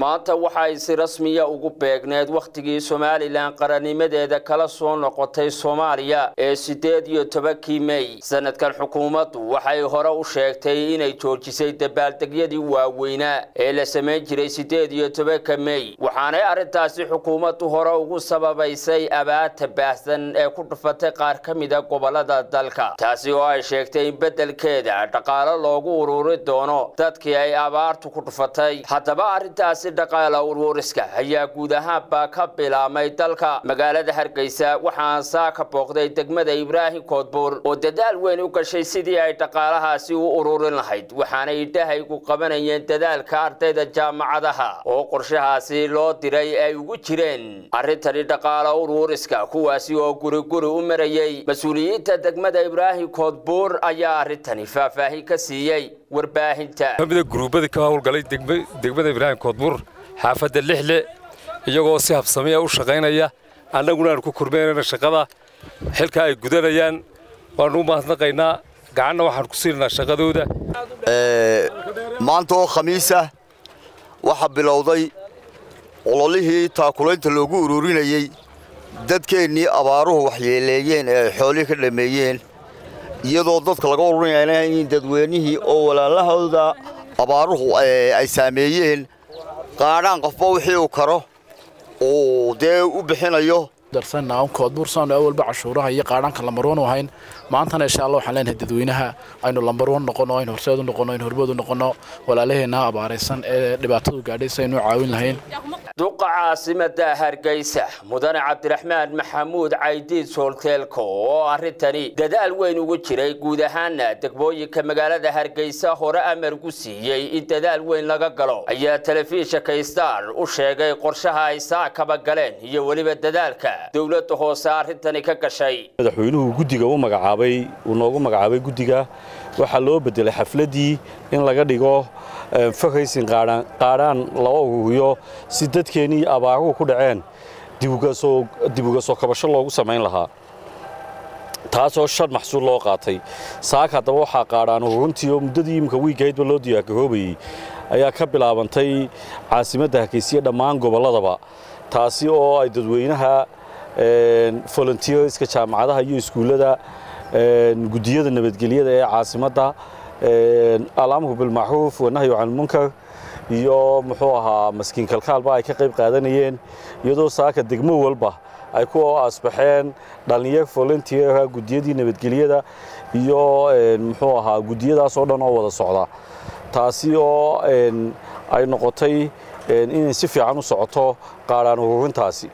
maanta waxa ay si rasmiya ugu beegneed wakhtigii somalilan qarannimadeeda kala soo noqotay soomaaliya ee siddeed iyo tobankii mey sanadkan xukuumaddu waxay hore u sheegtay inay joojisay dabaaldegyadii waaweynaa ee la samayn jiray siddeed iyo tobanka mey waxaanay arrintaasi xukuumaddu hore ugu sababaysay abaarta baahsan ee ku dhufatay qaar ka mida gobollada dalka taasi oo ay sheegtay in beddelkeeda dhaqaalo loogu ururi doono dadkii ay abaartu ku dhufatay haddaba arrintaasi dhaqaala uruuriska ayaa guud ahaanbaa ka bilaabmay dalka magaalada hargeysa waxaan saa ka booqday degmada ibraahim koodbuur oo dadaal weyn u gashay sidii ay dhaqaalahaasi u ururin lahayd waxaanay idhahaygu qabanayeen dadaalka ardayda jaamacadaha oo qorshahaasi loo diray ay ugu jireen arrintani dhaqaala uruuriska kuwaasi oo guriguri u marayey mas-uuliyiinta degmada ibraahim koodbuur ayaa arrintani faahfaahin ka siiyey warbaahinta kamida guruubadii ka howlgalay degmada ibraahim koodbuur xaafadda lixle iyagoo si habsamiya u shaqaynaya annaguna aan ku kormeynayna shaqada xilka ay gudanayaan waannu u mahadnaqaynaa gacanna waxaan ku siinaynaa shaqadooda maanta oo khamiis ah waxaa bilowday ololihii taakulaynta loogu ururinayey dadkeennii abaaruhu waxyeeleeyeen ee ay xoolihii ka dhammeeyeen iyadoo dadka laga ururinayna in dadweynihii oo walaalahooda abaaruhu ay saameeyeen qaadhaan qofba wixii uu karo uu dee u bixinayo darsanaa koodbuursaanu awalba cashuuraha iyo qaadhaanka lambarwan u ahayn maantana insha allah waxaan leenahay dadweynaha aynu lambarwan noqono aynu horseed u noqono aynu horbood u noqono walaalaheenna abaaraysan ee dhibaatadu gaadhay si aynu u caawin lahayn duqa caasimada hargeysa mudane cabdiraxmaan maxamuud caydiid soolteelko oo arrintani dadaal weyn ugu jiray guud ahaana degmooyinka magaalada hargeysa hore amargu siiyey in dadaal weyn laga galo ayaa telefishinka star u sheegay qorshaha ay saa kaba galeen iyo weliba dadaalka dowladda hoose arrintani ka gashay madaxweynuhu guddiga u magacaabay uu noogu magacaabay guddiga waxaa loo bedelay xafladdii in laga dhigo fakaysin qaadhaan loo uruuriyo si dadkeennii abaaruhu ku dhaceen dib uga soo kabasho loogu samayn lahaa taasoo shan maxsuul loo qaatay saaka haddaba waxaa qaadhaan ururintii oo muddadii imika wiigahaydba loo diyaargaroobayey ayaa ka bilaabantay caasimadda hargeysiya dhammaan gobolladaba taasi oo ay dadweynaha volunteerska jaamacadaha iyo iskuullada guddiyada nabadgelyada ee caasimadda alamru bilmacruuf wanahyu can munkar iyo muxuu ahaa maskiin kalkaalba ay ka qayb qaadanayeen iyadoo saaka degmo walba ay ku asbaxeen dhallinyar volunteera guddiyadii nabadgelyada iyo muxuu ahaa guddiyadaas oo dhan oo wada socda taasi oo ay noqotay inay si fiican u socoto qaadhaan ururintaasi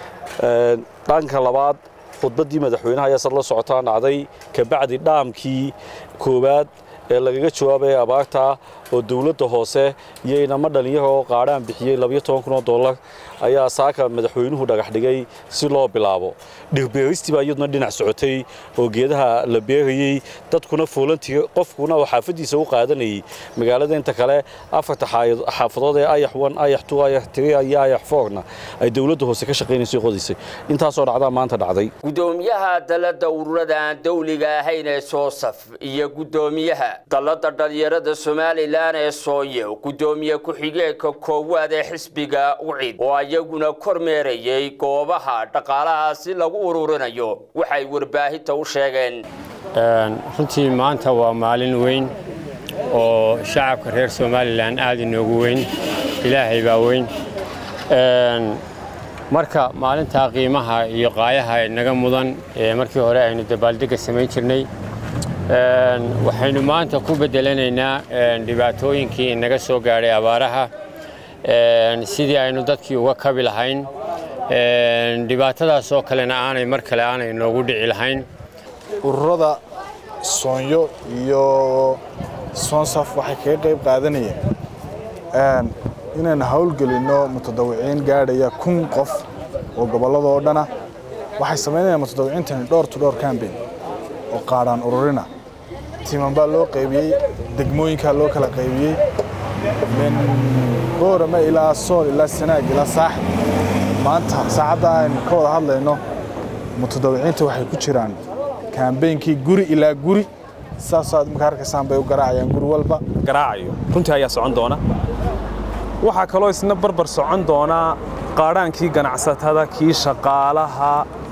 dhanka labaad khudbaddii madaxweynaha ayaa sad la socotaan dhacday kabacdi dhaamkii koowaad ee lagaga jawaabaya abaarta oo dowladda hoose iyo inamo dhallinyaro oo qaadhaan bixiyey labayo toban kun oo dollar ayaa saaka madaxweynuhu dhagax dhigay si loo bilaabo dhirbeeristii baa iyaduna dhinac socotay oo geedaha la beerayey dadkuna foolantiga qofkuna oo xaafaddiisa u qaadanayay magaalada inta kale afarta xaafadood ee ayax wan ayax tu ayax tiri iyo ayax foorna ay dowladda hoose ka shaqaynayso qodaysay intaasoo dhacdaa maanta dhacday gudoomiyaha dalladda ururada aan dawliga ahayn ee soosaf iyo guddoomiyaha dalladda dhalinyarada somalilan ee sooye guddoomiye ku-xigeenka koowaad ee xisbiga ucid oo iyaguna kormeerayay goobaha dhaqaalahaasi lagu ururinayo waxay warbaahinta u sheegeen runtii maanta waa maalin weyn oo shacabka reer somalilan aad inoogu weyn ilaahay baa weyn marka maalintaa qiimaha iyo qaayaha naga mudan ee markii hore aynu dabaaldegga samayn jirnay waxaynu maanta ku bedelanaynaa dhibaatooyinkii inaga soo gaadhay abaaraha sidii aynu dadkii uga kabi lahayn dhibaatadaas oo kalena aanay mar kale aanay noogu dhici lahayn ururada soonyo iyo soonsaf waxay kaga qayb qaadanayeen inaynu howlgelinno mutadawiciin gaadhaya kun qof oo gobollada oo dhana waxay samaynayaan mutadawiciintani dhowr to dhowr cambain oo qaadhaan ururina tiiman baa loo qaybiyey degmooyinkaa loo kala qaybiyey min boorame ilaa sool ilaa sanaag ilaa saaxib maanta saacadda aynu ka wada hadlayno mutadawiciinta waxay ku jiraan kaambeynkii guri ilaa guri saasaad marka arkaysaan bay u garaacayaan guri walba garaacayo runtii ayaa socon doona waxaa kaloo isna barbar socon doonaa qaadhaankii ganacsatada kii shaqaalaha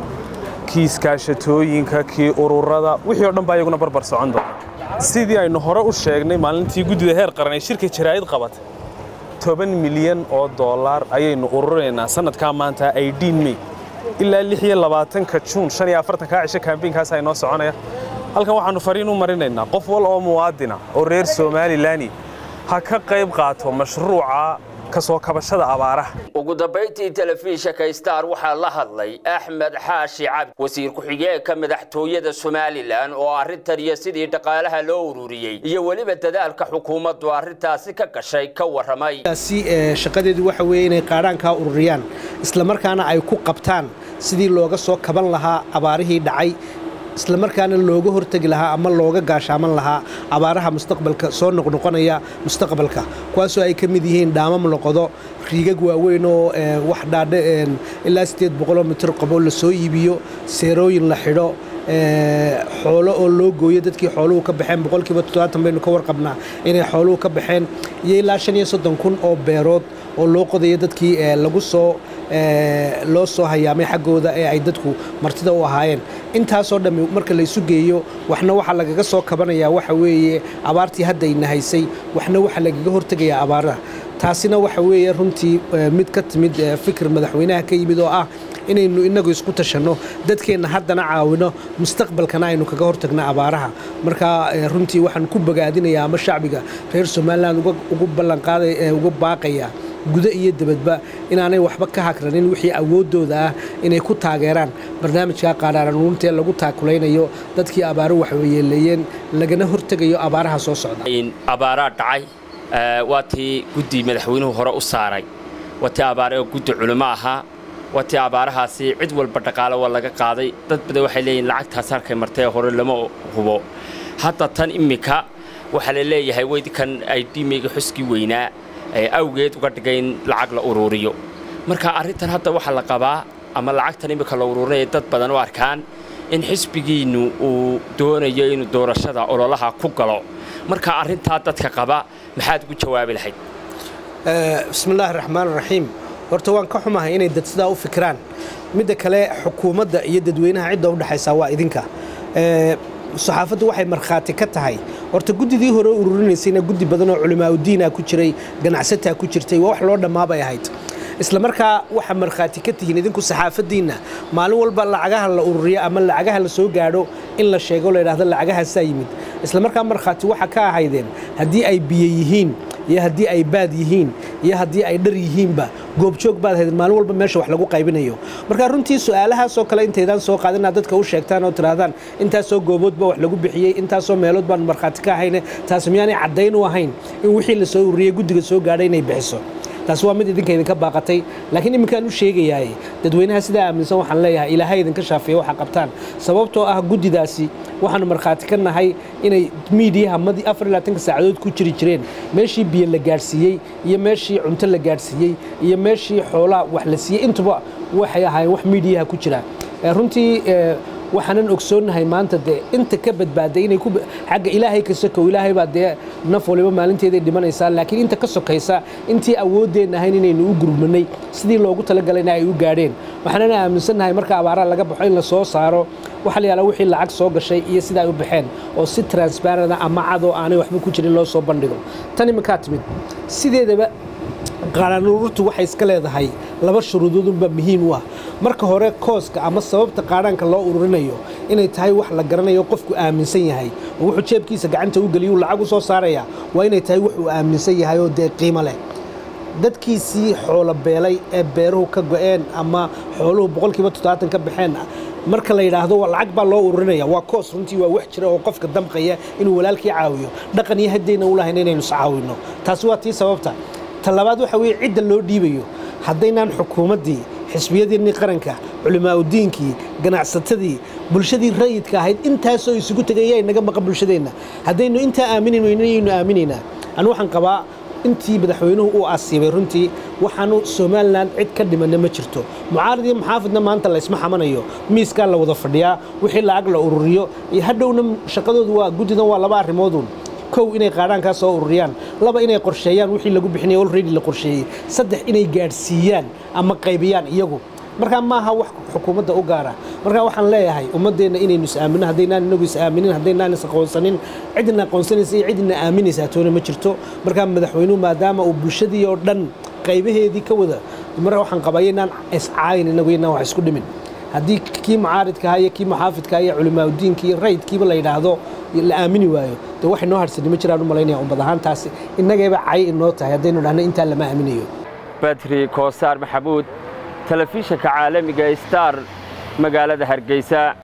kii iskaashatooyinka kii ururada wixii oo dhan baa iyaguna barbar socon doona sidii aynu hore u sheegnay maalintii guddida heer qaran ee shirka jaraa'id qabatay toban milyan oo dollar ayaynu ururinaynaa sanadkaa maanta aidiin mey ilaa lix iyo labaatanka juun shan iyo afartankaa cisho kaambeynkaas ay noo soconaya halkan waxaannu fariin u marinaynaa qof wal oo muwaadina oo reer somalilan ha ka qayb qaato mashruuca kasoo kabashada abaaraha ugu dambayntii telefishinka star waxaa la hadlay axmed xaashi cabdi wasiir ku-xigeenka madaxtooyada somalilan oo arrintan iyo sidii dhaqaalaha loo ururiyey iyo weliba dadaalka xukuumaddu arrintaasi ka gashay ka warramay shaqadeedu waxa weeye inay qaadhaankaa ururiyaan islamarkaana ay ku qabtaan sidii looga soo kaban lahaa abaarihii dhacay islamarkaana looga hortegi lahaa ama looga gaashaaman lahaa abaaraha mustaqbalka soo noqnoqonaya mustaqbalka kuwaasoo ay ka mid yihiin dhaamam loqodo riigag waaweyn oo wax dhaadhe ilaa sideed boqoloo mitir qabo la soo iibiyo seerooyin la xidho xoolo oo loo gooyo dadkii xooluhu ka baxeen boqolkiiba toddobaatan baynu ka warqabnaa inay xooluhu ka baxeen iyo ilaa shan iyo soddon kun oo beerood oo loo qodayo dadkii lagu soo loo soo hayaamay xaggooda ee ay dadku martida u ahaayeen intaasoo dhammi marka laysu geeyo waxna waxaa lagaga soo kabanayaa waxa weeye abaartii hadda ayna haysay waxna waxaa lagaga hortegayaa abaaraha taasina waxa weeye runtii mid ka timid fikir madaxweynaha ka yimid oo ah inaynu inagu isku tashanno dadkeenna haddana caawino mustaqbalkana aynu kaga hortagno abaaraha marka runtii waxaan ku bogaadinayaa ama shacbiga reer somalilan ugu ballanqaaday uga baaqaya gudo iyo dibadba inaanay waxba ka hakranin wixii awooddooda ah inay ku taageeraan barnaamijka qaadhaaranuuntee lagu taakulaynayo dadkii abaaro waxyeeleeyeen lagana hortegayo abaaraha soo socda abaaraa dhacay waa tii guddi madaxweynuhu hore u saaray waa tii abaare oo guddi culimo ahaa waa tii abaarahaasi cid walba dhaqaale waa laga qaaday dad badan waxay leeyihin lacagtaas halkay martee hore lama hubo hadda tan iminka waxaa la leeyahay weydkan ay dhiimeyga xuskii weynaa awgeed uga dhigay in lacag la uruuriyo marka arrintan hadda waxaa la qabaa ama lacagtan iminka la uruurinaya dad badan u arkaan in xisbigiinnu uu doonayo inuu doorashada ololaha ku galo marka arrintaa dadka qaba maxaad ugu jawaabi lahayd bismillaahi raxmaan raxiim horta waan ka xumahay inay dad sidaa u fikiraan midda kale xukuumadda iyo dadweynaha cidda u dhexaysaa waa idinka saxaafaddu waxay markhaati ka tahay horta guddidii hore ururinaysayna guddi badan oo culimaaudiina ku jiray ganacsataa ku jirtay waa wax loo dhammaabay ahayd isla markaa waxaa markhaati ka tihiin idinku saxaafaddiinna maalin walba lacagaha la ururiyo ama lacagaha la soo gaadho in la sheego la yidhahdo lacagahaasaa yimid isla markaa markhaati waxa ka ahaydeen haddii ay biyo yihiin iyo haddii ay baad yihiin iyo haddii ay dhar yihiinba goobjoog baad haydeen maalin walba meesha wax lagu qaybinayo marka runtii su-aalahaasoo kale intaydaan soo qaadin inaad dadka u sheegtaan oo tidhaahdaan intaasoo gooboodba wax lagu bixiyey intaasoo meelood baan markhaati ka ahayne taas miyaanay caddayn u ahayn in wixii la soo ururiyey guddiga soo gaadhay inay bixiso taas waa mid idinka idinka baaqatay laakiin iminkaan u sheegayaay dadweynaha sidaa aaminsan waxaan leeyahay ilaahay idinka shaafiya waxa qabtaan sababtoo ah guddidaasi waxaanu markhaati ka nahay inay miidiyaha madii afar iyo labaatanka saacadood ku jiri jireen meeshii biyo la gaadhsiiyey iyo meeshii cunto la gaadhsiiyey iyo meeshii xoolaha wax la siiyey intuba waxay ahaayeen wax miidiyaha ku jira runtii waxaanan ogsoonnahay maanta dee inta ka badbaaday inay xagga ilaahay ka sokow ilaahay baa dee naf waliba maalinteeday dhimanaysaa laakiin inta ka sokaysa intii awooddeenna ahayn inaynu u gurmanay sidii loogu talagalayna ay u gaadheen waxaanana aaminsannahay marka abaaraha laga baxo in la soo saaro waxa la yaalaa wixii lacag soo gashay iyo sida ay u baxeen oo si transparenta ama cadoo aanay waxba ku jirin loo soo bandhigo tan iminkaa timid sideedaba qaadhaanururtu waxay iska leedahay laba shuruudoodunba muhiim u ah marka hore kooska ama sababta qaadhaanka loo ururinayo inay tahay wax la garanayo qofku aaminsan yahay oo wuxuu jeebkiisa gacanta u geliyu lacag u soo saaraya waa inay tahay wuxuu aaminsan yahay oo dee qiimo leh dadkiisii xoolo beelay ee beeruhu ka go'een ama xooluhu boqolkiiba toddobaatan ka baxeen marka la yidhaahdo lacag baa loo ururinaya waa koos runtii waa wax jira oo qofka damqaya inuu walaalkii caawiyo dhaqan iyo haddayna u lahayn inaynu iscaawinno taasi waa tii sababta ta labaad waxa weeye cidda loo dhiibayo haddaynaan xukuumaddii xisbiyadiinii qaranka culimaauddiinkii ganacsatadii bulshadii rayidka ahayd intaasoo isugu tegaya inaga maqan bulshadeenna haddaynu intaa aaminin weynayaynu aaminaynaa anu waxaan qabaa intii madaxweynuhu uu asiibay runtii waxaanu somalilan cid ka dhimanna ma jirto mucaarad iyo muxaafidna maanta laysma xamanayo miiskaa la wada fadhiyaa wixii lacag la ururiyo iyo hadhowna shaqadoodu waa guddidan waa laba arrimoodun kow inay qaadhaankaa soo ururiyaan laba inay qorsheeyaan wixii lagu bixinaya already la qorsheeyey saddex inay gaadhsiiyaan ama qaybiyaan iyagu markaa maaha wax xukuumadda u gaara markaa waxaan leeyahay ummaddeenna inaynu is-aamino haddaynaan inagu is-aaminin haddaynaan is-aqoonsanin cidina aqoonsanaysa iyo cidina aaminaysaa toona ma jirto markaa madaxweynuhu maadaama uu bulshadii oo dhan qaybaheedii ka wada marka waxaan qabaya inaan iscaayin inagu inaan wax isku dhimin haddii kii mucaaridkaha iyo kii muxaafidkaha iyo culimaaudiinka iyo rayidkiiba la yidhaahdo la aamini waayo dee wax inoo harsani ma jiraan u malaynaya ummad ahaantaasi innagayba cay inoo tahay haddaynu dhahno intaa lama aaminayo badri koosaar maxamuud telefishinka caalamiga star magaalada hargeysa